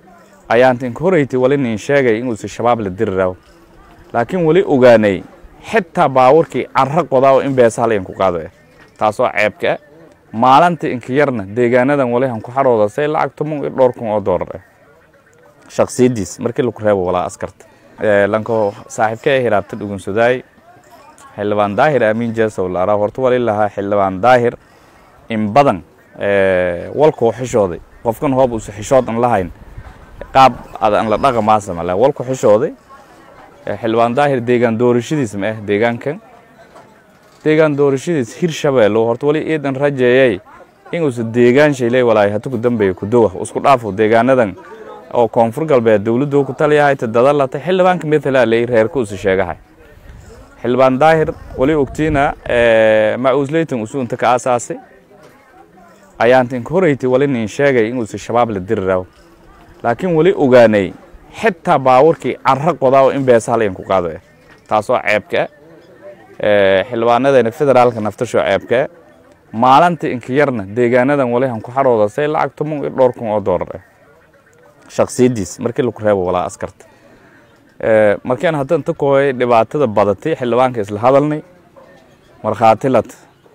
ayaanta inka horeyti wali nin sheegay inuusa shabaab la diri rabo laakiin weli ogaanay xitaa baawarkii carro qodaa oo in beesa hal ku qaado eh taasoo ceebka ah maalinta inka yarna deegaanadan wali han ku xarooda say lacag toban iyo dhowr kun oo doolar ah shaksiyadiis markii laku reebo walaa askarta lanko saaxiibka ee hiraabta dhugunsadaay xildhibaan daahir aamin jeesow laaraa horta wali lahaa xildhibaan daahir in badan walkuu xishooday qofkan hoob uusa xishood an lahayn qaab ad an la dhaqa maasamale walku xishooday xildhibaan daahir deegaan doorashadiis ma ah deegaankan deegaan doorashadiis hir shabeello horta wali iidan rajeeyay inuusa deegaan shayley walaay hatuku dambeeya kudowa isku dhaafo deegaanadan oo koonfur galbeed dowladdu ku taliyahay tadadalata xildhibaanka methala ley reerka usa sheegahay xildhibaan daahir wali ogtiina macuusleytan usu inta ka aasaasay ayaanta inka horeyti wali nin sheegay inuusa shabaab la diri rabo laakiin weli ogaanay xitaa baawarkii carro qodaa oo in beesa hal ku qaado eh taasoo ceebka ah xildhibaanadeena federaalka naftasho ceebka ah maalinta inka yarna deegaanadan wali han ku xarooda say lacag toban iyo dhowr kun oo doolar ah shaksiyadiis markii laku reebo walaa askarta markaan hadda inta kooyay dhibaatada badatay xildhibaanka isla hadalnay markhaati lat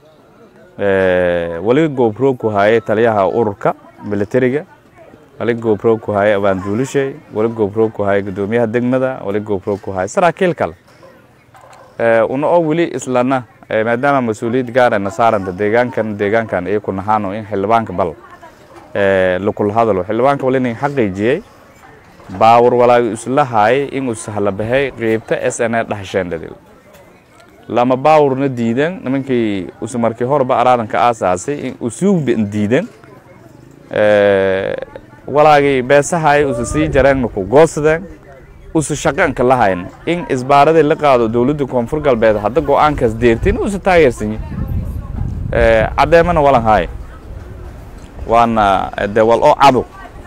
wali goobro ku hayay taliyaha ururka militariga wali goobro ku hayay abaanduulishay wali goobro ku hayay guddoomiyaha degmada wali goobro ku hayay saraakiil kale una oo weli islana maadaama mas-uuliyad gaarana saaranta deegaankan deegaankan iyo ku nahaano in xildhibaanka bal lakula hadalo xildhibaanka wali nin xaqiijiyey baawar walaaga isla haayay in uu sahla bahay qeybta s n a dhahasheendhadil lama baawurna diidan nimankii usa markii horeba araadanka aasaasay in usuugban diidan walaagii beesahaay usa sii jareenna ku goosadeen usa shaqanka lahayn in isbaaradii la qaado dowladda koonfur galbeed hadda go-aankaas deertin usa taageersanyi caddeemana walan haay waana de wal oo cado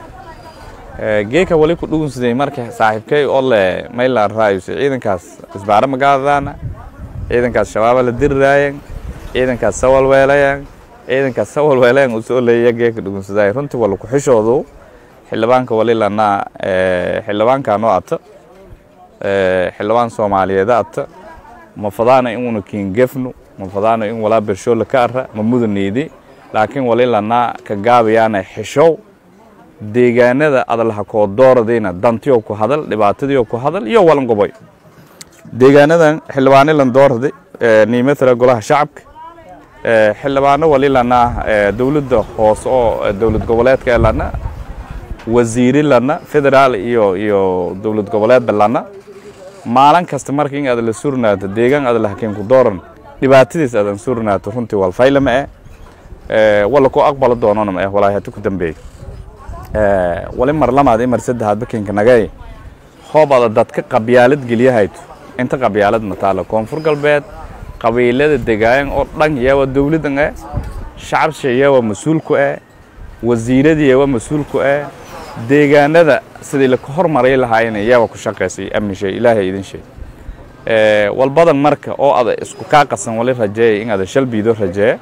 geeka wali ku dhugunsaday marka saaxiibkay oo le maylan raayuse ciidankaas isbaaro magaadadaana ciidankaas shabaaba la diriraayan ciidankaas sawalweelayan ciidankaas sawalweelayan uu soo leeya geeka dhugunsaday runtii wala ku xishoodu xildhibaanka wali lanaa xildhibaankaanoo ata xildhibaan soomaaliyeeda ata ma fadaana inuuna kiingefnu ma fadaana in walaa bershoola ka ara ma mudaneydi laakiin wali lanaa ka gaabayaana xishow deegaanada adalaha koo dooradayna dantiyo ku hadal dhibaatadiyo ku hadal iyo walan goboy deegaanadan xildhibaano lan doorada niimatala golaha shacabka xildhibaano wali lanaa dowladda hoose oo dowlad goboleedka ee lana wasiiri lana federaal iyo iyo dowlad goboleedba lana maalin kasta marka in aad la surnaato deegaan aad lahakiin ku dooran dhibaatadiis aadan surnaato runtii walfaylama eh wala ku aqbalo doonona ma eh walaahi hatu ku dambeey wali mar lamaad mar saddexaad bakinka nagay hoobada dadka qabyaalad geliyahayto inta qabyaalad mataalo koonfur galbeed qabiilada degaayan oo dhan yawa dowladan eh shacabsha yawa mas-uulku eh wasiiradii yawa mas-uulku eh deegaanada sidii laka hormaray lahaayeen yawa ku shaqaysay amni shay ilaahay idin shay walbadan marka oo ada isku kaa qasan wali rajeeya in ada shalbiido rajeeya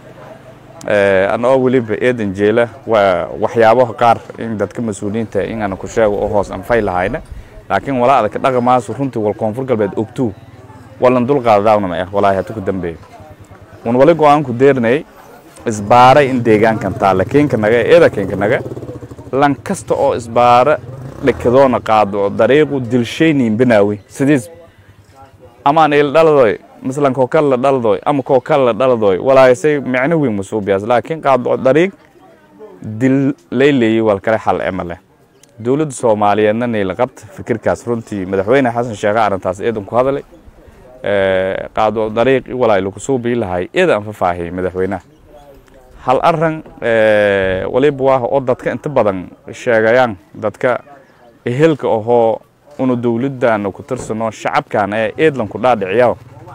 ana oo weliba eedan jeela waa waxyaabaha qaar in dadka mas-uuliyiinta in ana ku sheego oo hoos anfay lahayna laakiin walaa adaka dhaqamaasu runtii wal koonfur galbeed ogtuu walan dulqaadadaawna ma ah walaahi hatu ku dambeeya un wali go-aanku deernay isbaaray in deegaankan taalla keenka naga eeda keenka naga lan kasta oo isbaara dhekadoona qaado dariiqu dilshayniin binaawi sidiis amaan il dhaladoy مثلا كوكالا دالدوي أما كوكالا دالدوي ولا يسي معنى وين مسوبياس لكن قاد طريق دل ليلي والكري حل عمله دولة سوماليا نني لقبت فكر كاس رنتي مدحوين حسن شيخ عرن تاس إيدن كهذلي قاد طريق ولا يلو كسوبي لهاي إذا أنف فاهي مدحوينه hal aran waliba waa oo dadka inta badan sheegayaan dadka ehelka ahoo unu dowladdan ku tirsano shacabkan ee eedlan ku dhaadhiciyaa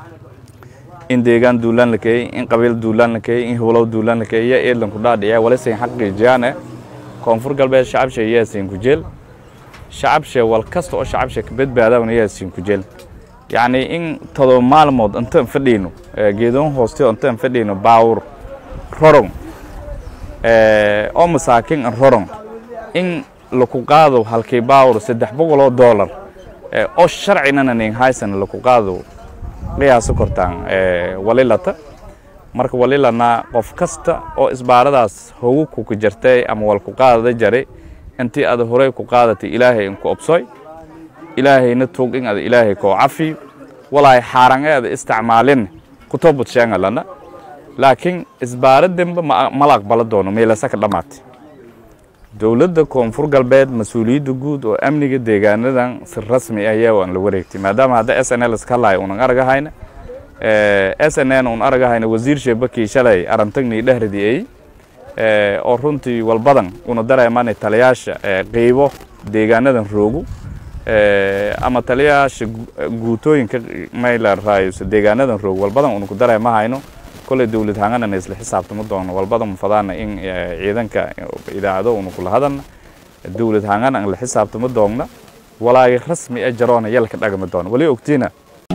in deegaan duulaan la keeyey in qabiil duulaan la keeyey in howlow duulaan la keeyey yaa eedlan ku dhaadhiciyaa walisayn xaqiijiyaane koonfur galbeed shacabsha yaasin ku jeel shacabsha wal kasta oo shacabsha ka badbaadaana yaasin ku jeel yacni in todoba maalmood intaan fadhiino geedoon hooste intaan fadhiino baawur rorong oo masaakin an rorong in laku qaado halkii baawr saddex boqoloo doolar oo sharcinana nin haysan laku qaado qiyaaso kortaan walilata marka walilana qof kasta oo isbaaradaas hogu kuka jartay ama wal ku qaadada jare intii ada horey ku qaadatay ilaahay inku obsoy ilaahayna tug in ada ilaahay koo cafiyo walaay xaaran ee ada isticmaalin kutobud sheegalana laakiin isbaara dembe mala aqbala doono meelasa ka dhammaatay dowladda koonfur galbeed mas-uuliyadda guud oo amniga deegaanadan si rasmi ah ayaa aan la wareegtay maadaama hadda s n l iska lahay unan aragahayna s n n un aragahayna wasiir sheebakii shalay arantagni dhahradi ay oo runtii walbadan una dareemanay taliyaasha qeybo deegaanadan roogu ama taliyaasha guutooyinka mayla raayusa deegaanadan roog walbadan una ku dareemahayno koley dowlad hanganana isla xisaabtama doono walbada mufadaana in ciidanka idaacado una kula hadalna dowlad hangana an la xisaabtama doogna walaagi rasmi e jaroona yalka dhagama doono wali ogtiina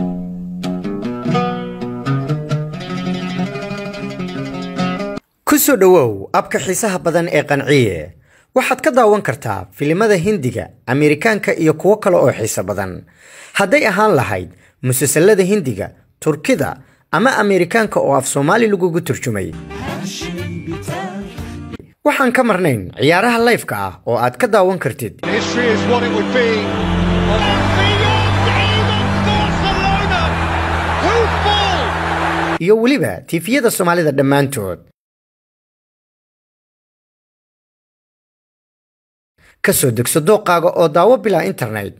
ku soo dhowow abka xiisaha badan ee qanciye waxaad ka daawan kartaa filimada hindiga ameerikaanka iyo kuwo kale oo xiiso badan hadday ahaan lahayd musalsalada hindiga turkida ama ameerikaanka oo af soomaali lagugu turjumay waxaan ka marnayn ciyaaraha layfka ah oo aad ka daawan kartid iyo weliba tiifiyada soomaalida dhammaantood ka soo degso dooqaaga oo daawo bilaa internet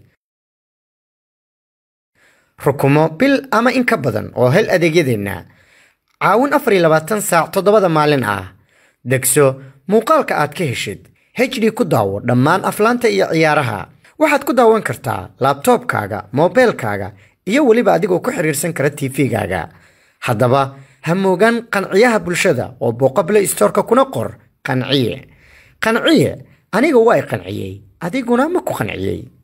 rukumo bil ama in ka badan oo hel adeegyadeenna caawin afar iyo labaatan saac toddobada maalin ah degso muuqaalka aad ka heshid hd ku daawo dhammaan aflaanta iyo ciyaaraha waxaad ku daawan kartaa laabtoobkaaga moobeelkaaga iyo weliba adigoo ku xiriirsan kara tv-gaaga haddaba ha moogaan qanciyaha bulshada oo booqa play storeka kuna qor qanciye qanciye aniga waa i qanciyey adiguna ma ku qanciyey